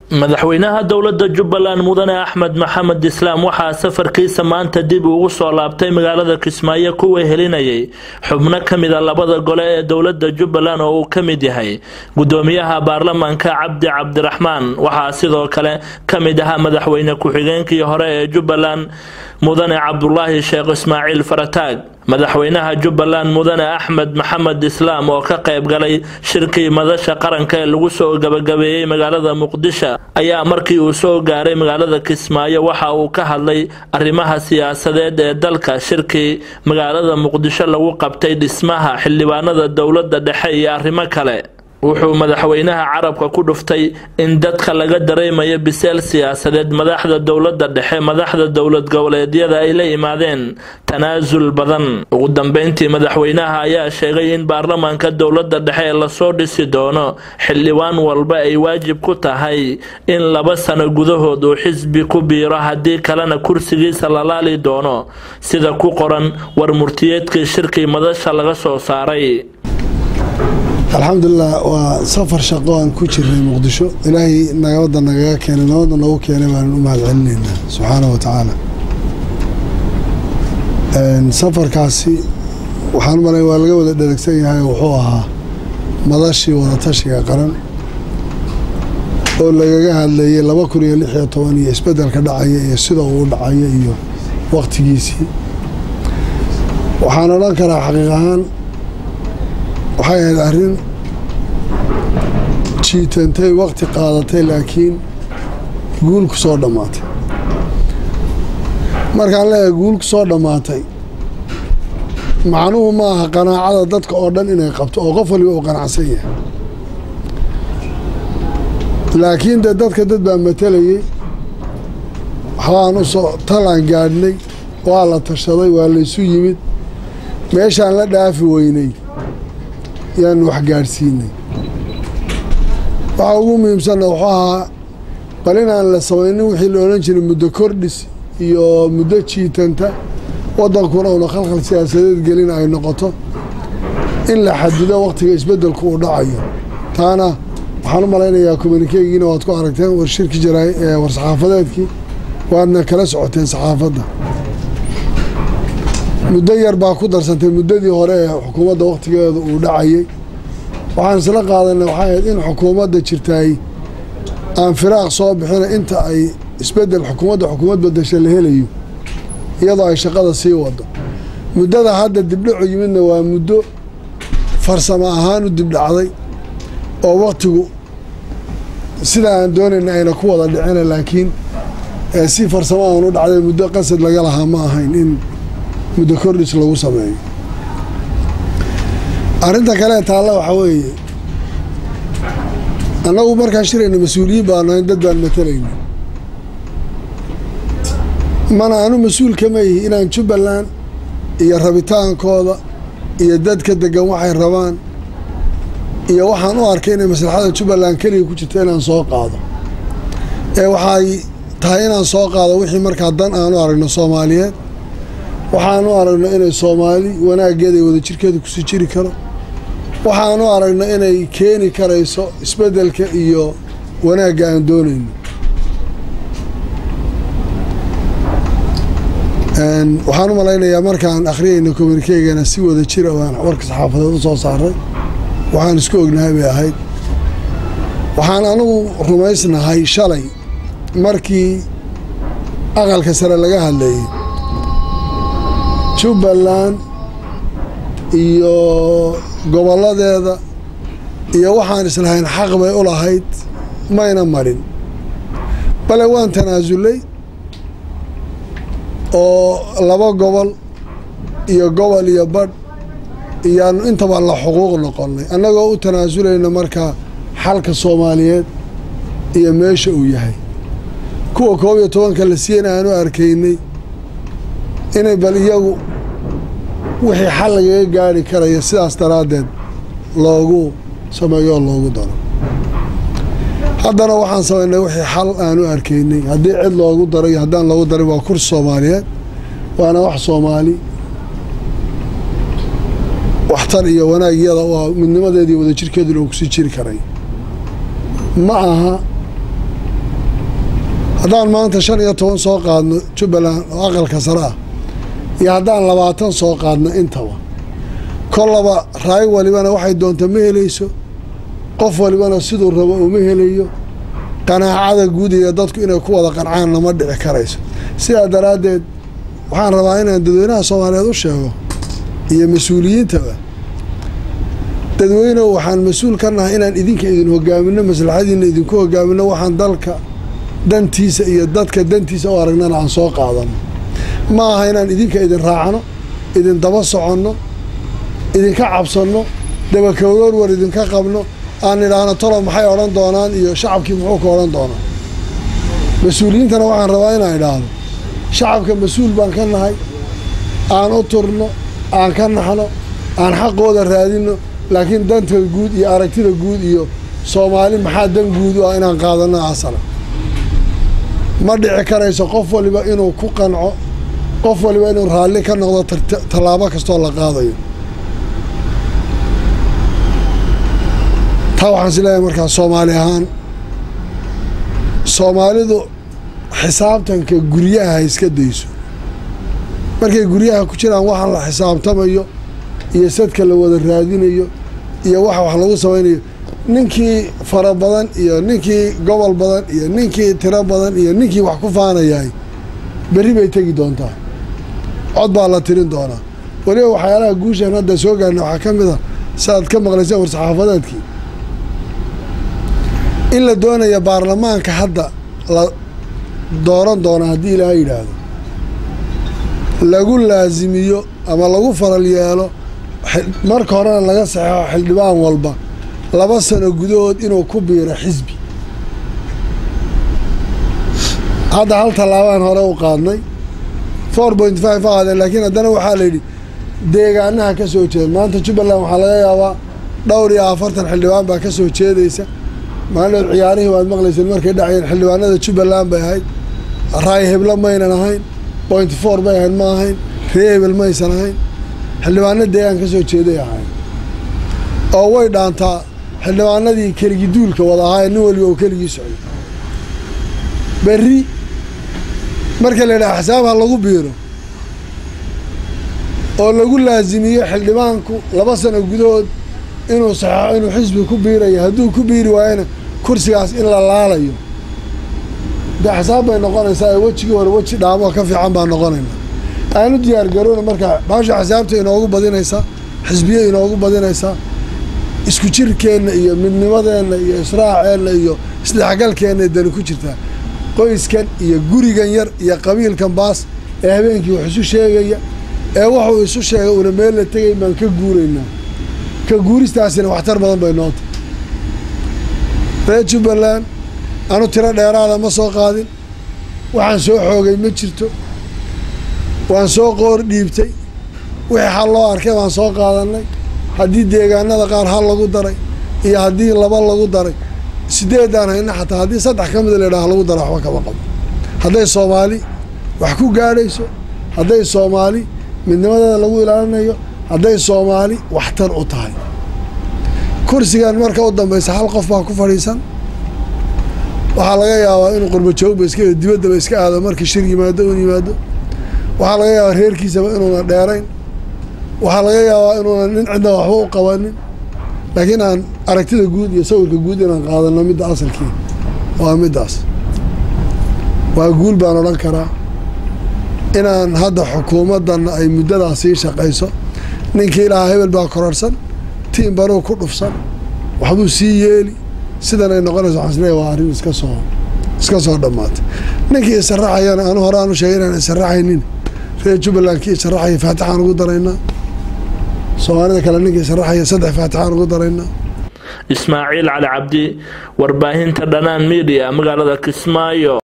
madaxweynaha dowlada jubbaland mudane axmed maxamed islaam waxaa safarkiisa maanta dib ugu soo laabtay magaalada kismaayo kuwa helinayay xubno kamida labada gole ee dowlada jubbaland oo uu kamid yahay gudoomiyaha baarlamaanka cabdi cabdiraxmaan waxaa sidoo kale kamid ahaa madaxweyne ku-xigeenkii hore ee jubbaland mudane cabdulaahi sheekh ismaaciil farataag madaxweynaha jubbaland mudane axmed maxamed islaam oo ka qayb galay shirkii madasha qaranka ee lagu soo gabagabeeyey magaalada muqdisho ayaa markii uu soo gaaray magaalada kismaayo waxa uu ka hadlay arrimaha siyaasadeed ee dalka shirkii magaalada muqdisho lagu qabtay dhismaha xildhibaanada dowlada dhexe iyo arrimo kale wuxuu madaxweynaha carabka ku dhuftay in dadka laga dareemayo biseel siyaasadeed madaxda dowlada dhexe madaxda dowlad goboleedyada ay la imaadeen tanaasul badan ugu dambeyntii madaxweynaha ayaa sheegay in baarlamaanka dowlada dhexe ee lasoo dhisi doono xildhibaan walba ay waajib ku tahay in laba sano gudahood uu xisbi ku biiro haddii kalena kursigiisa la laali doono sida ku qoran war murtiyeedkii shirkii madasha laga soo saaray alxamdulilah waa safar shaqo aan ku jirnay muqdisho ilaahay nabadda nagaga keenay nabadda noogu keenay baanan u mahad celinaynaa subxaana wa tacaala safarkaasi waxaan malay waa laga wada dheragsan yahay wuxuu ahaa madashii wadatashiga qaran oo lagaga hadlayay laba kun iyo lix iyo toban iyo isbeddelka dhacaya iyo sida uu dhacaya iyo wakhtigiisii waxaan odhan karaa xaqiiq ahaan waxay ahayd arrin jiitantay wakti qaadatay laakiin guul ku soo dhammaatay markaan leeyahay guul ku soo dhammaatay macnuhu ma aha qanaacada dadka oo dhan inay qabto oo qof waliba uu qanacsan yahay laakiin dee dadka dad baa matalayay waxbaan u soo talaan gaadhnay waa la tashaday waa laysu yimid meeshaan la dhaafi weynay yaanu wax gaadhsiinay waxaa ugu muhiimsanna wuxuu ahaa bal inaan la samaynin wixii la odhan jiray muddo kordhis iyo muddo jiitanta waddankuna una khalkhal siyaasadeed gelin ay noqoto in la xadido wakhtiga isbeddelku uu dhacayo taana waxaan u malaynayaa kommunikeegiina waad ku aragteen war shirki jaraay ee war saxaafadeedkii waadna kala socoteen saxaafadda muddo yar baa ku darsantay muddadii hore ee xukuumadda wakhtigeeda uu dhacayay waxaan isla qaadanay waxay ahayd in xukuumadda jirtaay aan firaaq soo bixina inta ay isbeddel xukuumadda xukuumad badasha la helayo iyadoo ay shaqada sii wado muddada hadda dibdhacu yimidna waa muddo farsamo ahaan u dibdhacday oo wakhtigu sida aan doonayna ayna ku wada dhicina laakiin si farsamo aan u dhacday muddo qasad laga lahaa ma ahayn in muddo kordhis lagu sameeyo arrinta kale taalla waxaa weeye annagu markaan shirayna mas-uuliyiin baanu ahayn dad baan matalayna mana anu mas-uul kama yihi inaan jubbaland iyo rabitaankooda iyo dadka degan waxay rabaan iyo waxaan u arkay inay maslaxada jubbaland keliga ku jirta inaan soo qaado ee waxay tahay inaan soo qaado wixii markaa dan aanu aragno soomaaliyeed waxaanu aragno inay soomaali wanaaggeeda iyo wadajirkeeda kusii jiri karo waxaanu aragno inay keeni karayso isbeddelka iyo wanaagga aan doonayno waxaan u malaynayaa markaan akhriyayna kommunikeegana si wada jira waan warka saxaafadeed u soo saaray waxaan isku ognahay bay ahayd waxaan anigu rumaysnahay shalay markii aqalka sare laga hadlayay jubbaland iyo gobolladeeda iyo waxaan islahayn xaq bay u lahayd mayna marin bale waan tanaasulay oo laba gobol iyo gobol iyo badh iyaanu intaba la xuquuq noqonnay annagoo u tanaasulayna markaa xalka soomaaliyeed iyo meesha uu yahay kuwa koob iyo tobanka la siiyana aanu arkaynay inay bal iyagu wixii xal lagaga gaari karaya sidaas daraaddeed loogu sameeyo oo loogu daro haddana waxaan samaynay wixii xal aanu arkaynay haddii cid loogu daro iyo haddaan loogu darin waa kursi soomaaliyeed waana wax soomaali waxtar iyo wanaagyada waa midnimadeeda iyo wadajirkeeduna uu kusii jiri karay ma aha haddaan maanta shan iyo toban soo qaadno jubbaland oo aqalka sare ah iyo haddaan labaatan soo qaadno intaba kollaba raay walibana waxay doonta ma helayso qof walibana siduu rabo uma helayo qanaacada guud iyo dadku inay ku wada qancaan lama dhici karayso sidaa daraaddeed waxaan rabaa inaan dadweynaha soomaaliyeed u sheego iyo mas-uuliyiintaba dadweynehu waxaan mas-uul ka nahay inaan idinka idin hogaamino maslaxadiina idinku hogaamino waxaan dalka dantiisa iyo dadka dantiisa u aragnana aan soo qaadano ma aha inaan idinka idin raacno idin daba soconno idinka cabsanno dabakawroor war idinka qabno aan idhaahno tolo maxay odhan doonaan iyo shacabkii muxuu ka odhan doonaa mas-uuliyiintana waxaan rabaa inaan idhaahdo shacabka mas-uul baan ka nahay aan u turno aan ka naxno aan xaqooda raadino laakiin danta guud iyo aragtida guud iyo soomaali maxaa dan guud u ah inaan qaadano asala ma dhici karayso qof waliba inuu ku qanco qof waliba inuu raalli ka noqdo tallaabo kastoo la qaadayo taa waxaan is leeyahay markaa soomaali ahaan soomaalidu xisaabtanka guryaha ha iska dayso markay guryaha ku jiraan waxaan la xisaabtamayo iyo sadka la wada raadinayo iyo waxa wax lagu samaynayo ninkii fara badan iyo ninkii gobol badan iyo ninkii tiro badan iyo ninkii wax ku faanayahay berri bay tegi doontaa cod baa la tirin doonaa weliba waxyaalaha guushan hadda soo gaarna waxaa ka mid a saaad ka maqlayseen war-saxaafadeedkii in la doonaya baarlamaanka hadda la dooran doona haddii ilaaha yidhaahdo lagu laasimiyo ama lagu faral yeelo marka horena laga saxeixo xildhibaan walba laba sano gudahood inuu ku biiro xisbi hadda hal tallaabaan hore u qaadnay four point five a qaadeen laakiin haddana waxaa la yidhi deegaanaha ka soo jeeda maanta jubbaland waxaa laga yaabaa dhowr iyo afartan xildhibaan baa ka soo jeedaysa maalinood ciyaarihii waad maqlayseen markay dhacayeen xildhibaanada jubbaland bay ahayd raay heblo maynan ahayn point four bay ahayn ma ahayn ree hebel maysan ahayn xildhibaano deegaan ka soo jeeday ahayn oo way dhaantaa xildhibaanadii keligii duulka wada ahaayee nin waliba oo keligii socday berri marka la yidhaha xisaab ha lagu biiro oo lagu laasimiyo xildhibaanku laba sano gudahood inuu saxeixo inuu xisbi ku biirayo hadduu ku biiri waayana kursigaas in la laalayo dee xisaab bay noqonaysaa ee wejigii hore weji dhaamoo ka fiican baa noqonayna aanu diyaar garoona markaa baasha xisaabta inoogu badinaysaa xisbiye inoogu badinaysaa isku jirkeenna iyo midnimadeenna iyo israaceenna iyo isdhexgalkeenna dani ku jirtaa qoyskan iyo gurigan yar iyo qabiilkan baas ee habeenkii wax isu sheegaya ee wuxuu isu sheegay una meel la tegay baan ka guuraynaa ka guuristaasina waxtar badan bay noota reer jubbaland anu tiro dheeraada ma soo qaadin waxaan soo xoogay ma jirto waan soo qoor dhiibtay wixii hal loo arkay baan soo qaadannay haddii deegaanada qaar hal lagu daray iyo haddii laba lagu daray sideedaan hayna xataa haddii saddex ka mida laydhaha lagu dara waxba kama qabo hadday soomaali wax ku gaadhayso hadday soomaali midnimadeeda lagu ilaalinayo hadday soomaali waxtar u tahay kursigan marka u dambaysa hal qof baa ku fadhiisan waxaa laga yaabaa inuu qurbajoogba iska dibaddaba iska aado markii shir yimaado un yimaado waxaa laga yaabaa reerkiisaba inuuna dheerayn waxaa laga yaabaa inuuna nin cidna waxba u qabanin laakiin aan aragtida guud iyo sawirka guud inaan qaadano midda asalkii waa middaas waa guul baan odhan karaa inaan hadda xukuumaddanna ay muddadaa sii shaqayso ninkii ilaaha hebel baa kororsan tiim baruu ku dhufsan waxbuu sii yeeli sidan ay noqonayso waxaan isleeyahay waa arrin iska soo iska soo dhammaatay ninkii isaraxayana anu hore aan u sheegay inaan isaraxaynin reer jubbaland kii isaraxaya faatixaan ugu daraynaa soomaalida kale ninkii isaraxaya saddex faatixaan ugu daraynaa ismaaciil cali cabdi warbaahinta dhanaan midiya magaalada kismaayo